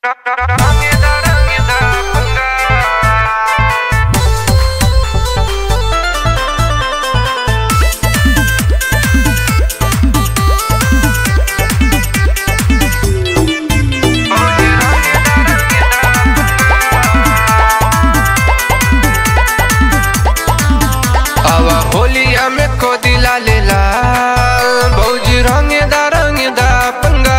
आवा होलिया में को दिला ले लाल भौजी रंगेदा रंगेदा पंगा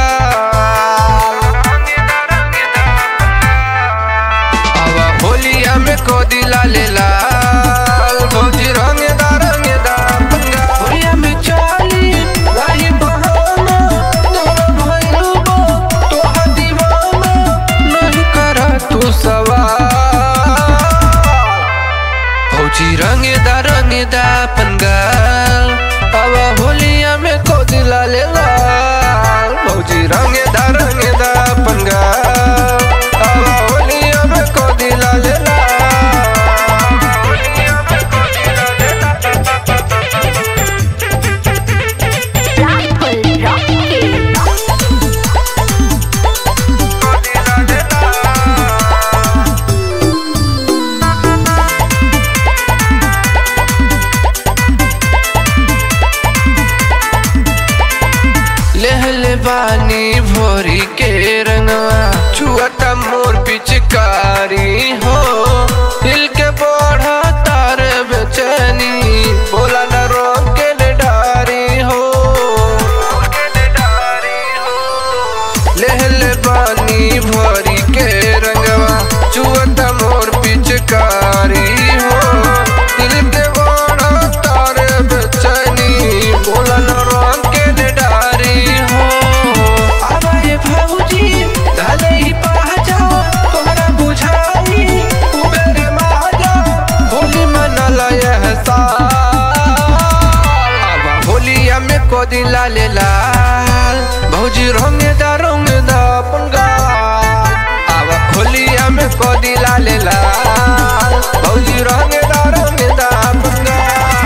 आवा होलिया में को दिला ले लाल भौजी रंगेदा रंगेदा पंगा होलिया में चाली रही बहाना तोरा भइलू बा तोहा दीवाना नहीं करा तू सवाल फौजी रंगेदा रंगेदा पंगाल आवा होलिया में को दिला ले लाल फौजी रंगेदा रंगेदा पंगाल आवा होलिया में को दिला ले लाल होलिया में को दिला ले Raffle Rocket. लेहले बानी भोरी के रंगवा छुअता मोर पिचकारी हो दिल के बढ़ा तार बेचैनी बोला न रोक के ले डारी हो लेहले बानी भोरी के रंगवा छुअता मोर पिचकारी हो दिल के बढ़ा तार बेचैनी बोला न रोक के ले डारी हो आवाए भाऊजी डाले ही पाजा तोहरा बुझाई कुबेर माजा होली मनला यह साल आवा होलिया में को दिला ले लाल भौजी रंगेदा रंगेदा पंगा आवा होलिया में को दिला ले लाल भौजी रंगेदा रंगेदा पंगा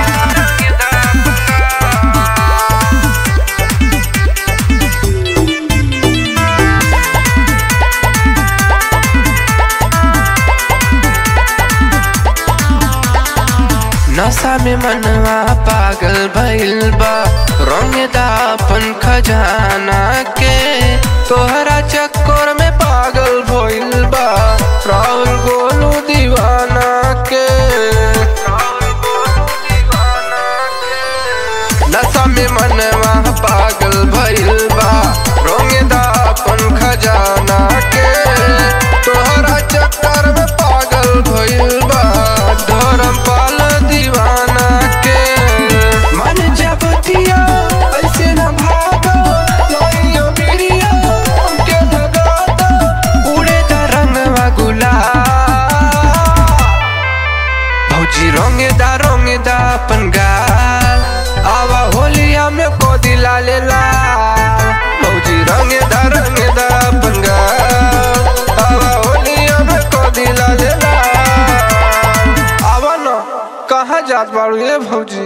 नशा में मनवा पागल भइल बा रंगदा अपन खजाना के तोहरा चक्कर में पागल भइल बा राहुल गोलू दीवाना के नशा में मनवा पागल भइल बा रंगदा अपन खजाना के तोहरा चक्कर में पागल भइल बा धर्म पाल दीवाना के मन जबतिया ऐसे न भागो लोइयो बिरिया हमके लगाता उड़े दा रंगवा गुलाल भौजी रंगेदा रंगेदा अपन गाल आवा होलिया में को दिला ले लाल भौजी रंगेदा रंगेदा अपन गाल आवा होलिया में को दिला ले लाल आवा न कहाँ जात बाड़ू ये भौजी